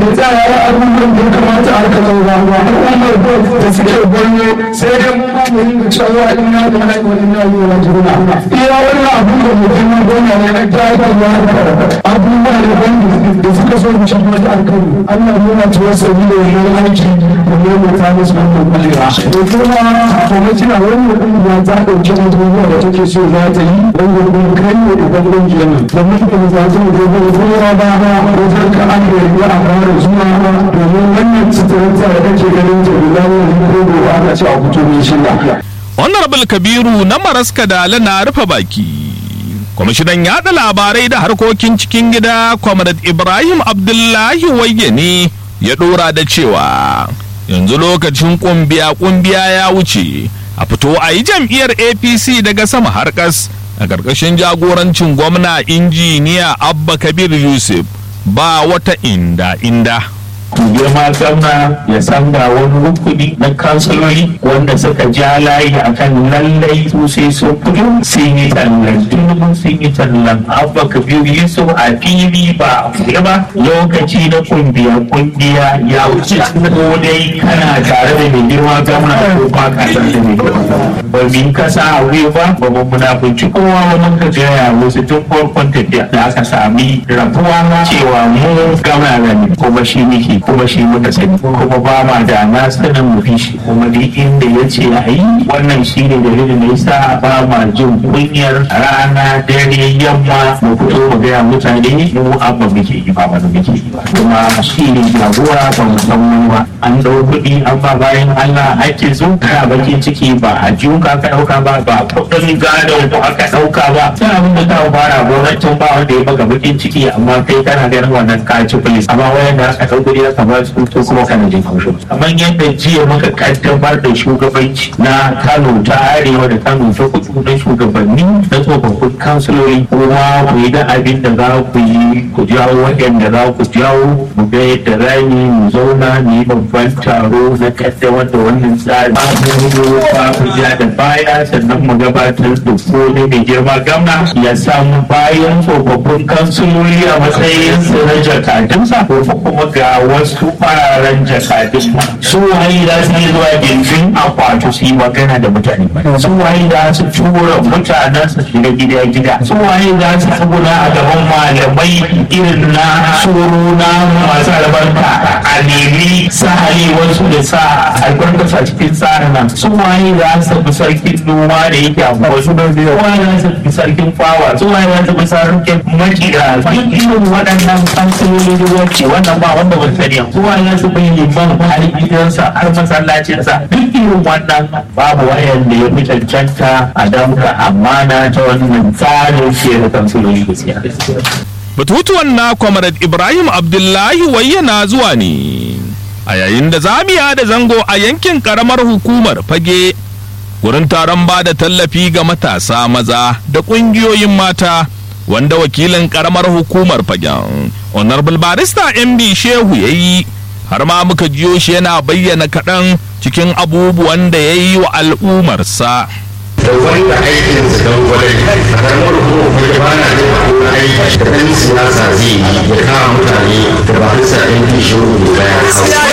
tsaya ya abubuwan da ya kamata a rika zauwa ba al'ummar da suke gwanyo sai dai mun ba mu rinka cewa ina da haihuwa wa ina yi wa juna iya wannan abun da mutum na gona ne na jagarwa abubuwa da ban da suka so mu shafa da alkali Allah ya yana cewa sabi da wannan aiki da ne mu ta musu wannan kwalewa to kuma kuma kina wannan kungiya ta dauki abubuwa da take so za ta yi wanda kuma kai ne da kungiyar nan da mutum za ta yi da zuwa ba ba wajen ka an da ya a fara zuwa domin wannan suturta da kake ganin ta da zama ko gobe aka ce a fito mai shirya honorable kabiru na maraska da na rufe baki kwamishinan yada labarai da harkokin cikin gida comrade ibrahim abdullahi wayye ne ya dora da cewa yanzu lokacin kumbiya kumbiya ya wuce a fito a yi jam'iyyar apc daga sama har kas a ƙarƙashin jagorancin gwamna injiniya abba kabir yusuf ba wata inda inda girma gwamna ya san ga wani rukuni na kansiloli wanda suka ja layi akan lallai su sai sun fito sun yi tallan dubu sun yi tallan abba kabiru yusuf a fili ba a fiye ba lokaci na kungiya kungiya ya wuce ko dai kana tare da mai girma gwamna ko ba ka tare da mai girma ba mu kasa a wuya ba ba mu munafunci kowa wani ka gaya wasu tun farkon tafiya da aka sami rabuwa cewa mu gwamna ne kuma shi muke kuma shi muka sani kuma ba ma da na sanin mu fi shi kuma duk inda ya ce a yi wannan shi ne dalilin da yasa ba ma jin kunyar rana dare yamma mu fito mu gaya mutane mu abba muke yi ba wani muke yi ba kuma shi ne jagora ba mu san wani ba an dau kuɗi an ba bayan Allah ake zo kana bakin ciki ba a jiyo ka ka ɗauka ba ba kuɗin gado ko aka ɗauka ba sai abin da ta fara gwamnatin ba wanda ya baka bakin ciki amma kai kana ganin wannan kaci police amma wayanda aka ɗau kuɗi aka ba su to kuma kana jin haushin kamar yadda jiya muka kaddamar da shugabanci na Kano ta arewa da Kano ta kudu na shugabanni na tsofaffin kansiloli kuma ku yi da abin da za ku yi ku jawo waɗanda za ku jawo mu ga yadda za mu zauna mu yi babban taro na kaddamar da wannan tsari mu ba ku ja da baya sannan mu gabatar da kone mai girma gamna ya samu bayan tsofaffin kansiloli a matsayin su na jakadunsa ko kuma ga wasu fararen jakadun su waye za su yi zuwa gindin akwatu su yi magana da mutane su waye za su tura mutanen su shiga gida gida su waye za su tsuguna a gaban malamai irin na tsoro na masu albarka a nemi sahali wasu da sa albarka a cikin tsarin nan su waye za su bi sarkin noma da yake a wasu da su waye za su bi sarkin fawa su waye za su bi sarkin makira duk irin waɗannan kansiloli wacce wannan ba wanda ba sani kowa ya su bai liman har gidansa har masallacinsa duk irin wannan babu wayan da ya fi cancanta a damka amana ta wannan tsarin ke da kansiloli gaskiya batutuwan na comrade ibrahim abdullahi wayyana zuwa ne a yayin da zamiya da zango a yankin karamar hukumar fage gurin taron ba da tallafi ga matasa maza da ƙungiyoyin mata wanda wakilin karamar hukumar fagen honorable barista mb shehu ya yi har ma muka jiyo shi yana bayyana kaɗan cikin abubuwan da ya yi wa al'ummarsa da wanda aikin su don gwalai a karamar hukumar kuma ba na da wani aiki da ɗan siyasa zai yi ya kawo mutane da ba bisa ɗan kishiyo ne bayan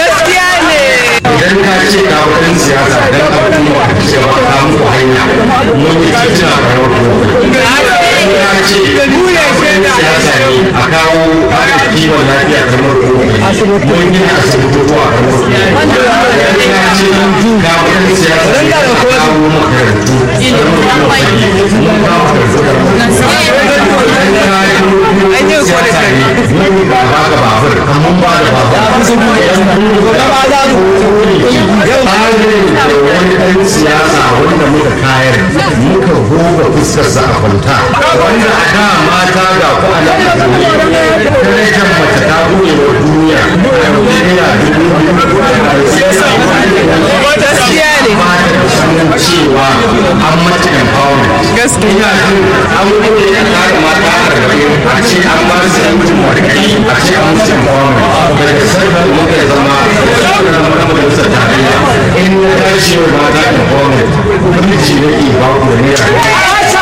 idan ka ce ka wani siyasa don al'umma ka ce ba ka muku hanya mun yi cikin a karamar hukumar ka ce siyasa ne a kawo harkar kiwon lafiya kamar kuma mun yi asibitotuwa kamar kuma ka ce ga wani siyasa ne a kawo makarantu mun kawo siyasa ne mun ba ba ga babur mun ba da babur wani ɗan siyasa wanda muka kayar muka goga fuskarsa a kwanta wanda a da mata ga ku a nan darajar mace ta buɗe wa duniya a yau naira dubu biyu cewa an mata empowerment gaskiya an buɗe ya kare mata a rarrabe a ce an ba su yancin warkai a ce an musu empowerment daga sarkar muka zama zama majalisar tarayya in ya tashi wa mata empowerment gwamnati ne ke ba ku da naira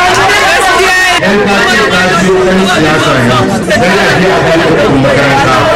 yan ka ce ka biyo ɗan siyasa ne dan a je a kai kuɗin makaranta